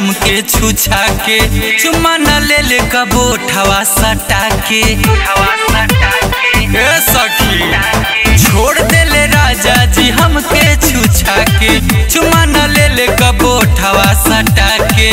हमके छुछा के चुम्मा न ले ले कबोठवा सटा के ए सखी छोड़ देले राजा जी हमके छुछा के चुम्मा न ले ले कबोठवा सटा के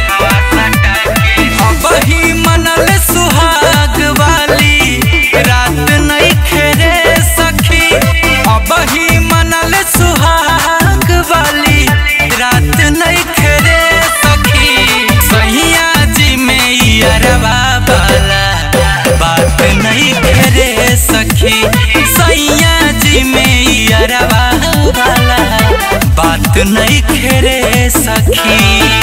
अब ही मनल सुहाग वाली रात नहीं खेरे सखी अब ही मनल सुहाग वाली रात नहीं खेरे सखी सहिया जी में ई अरबा वाला बात नहीं खेरे सखी सैया जी में ई अरबा वाला बात नहीं खेरे सखी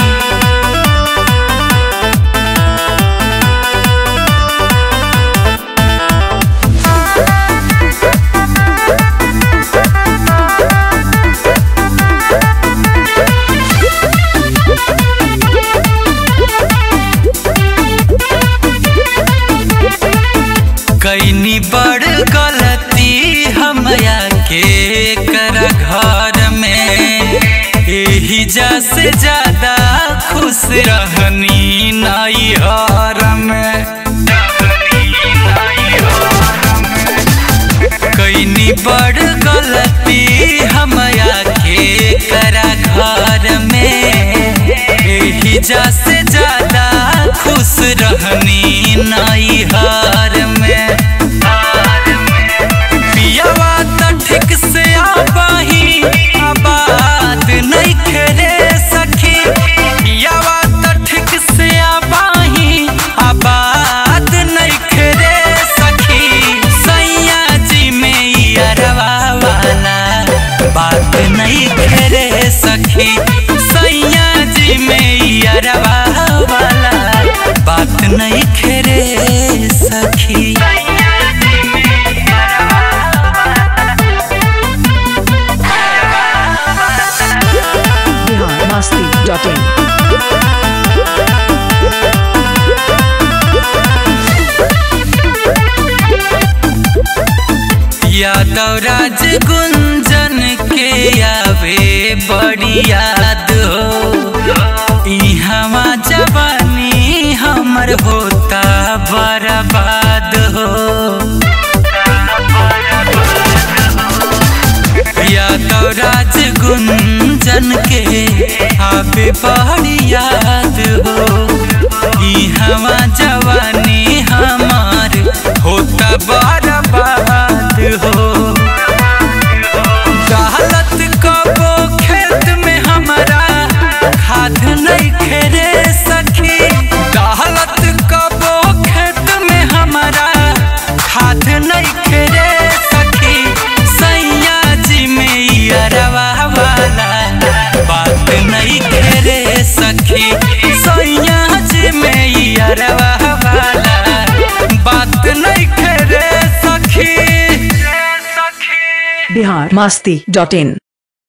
कैनी बड़ गलती हमया के कर घर में एही जा से ज्यादा खुश रहनी नई हर में कैनी बड़ गलती हमया के कर घर में एही जा से ज्यादा खुश रहनी नई हर में पियावा त ठीक से आबाही आबाद नहीं खेरे सखी पियावा त ठीक से आबाही आबाद नहीं खेरे सखी सैया जी में ई अरवा वाला बात नहीं खेरे सखी सैया जी में ई अरवा वाला बात नहीं खेरे सखी बिहार मस्ती डॉट इन यादव राज गुंजन के आवे बड़ी याद हो इहवा जवानी हमर होता बर्बाद हो यादव राज गुंजन के आवे बड़ी याद हो इहवा जवानी हमार होता बर्बाद हो गलत कबो खेत में हमारा खाद नहीं खेरे सखी गलत कबो खेत में हमारा खाद नहीं खेरे सखी सैया जी में ई अरवा वाला बात नहीं खेरे सखी सैया जी में ई अरवा वाला बात नहीं खेरे सखी बिहार मस्ती डॉट इन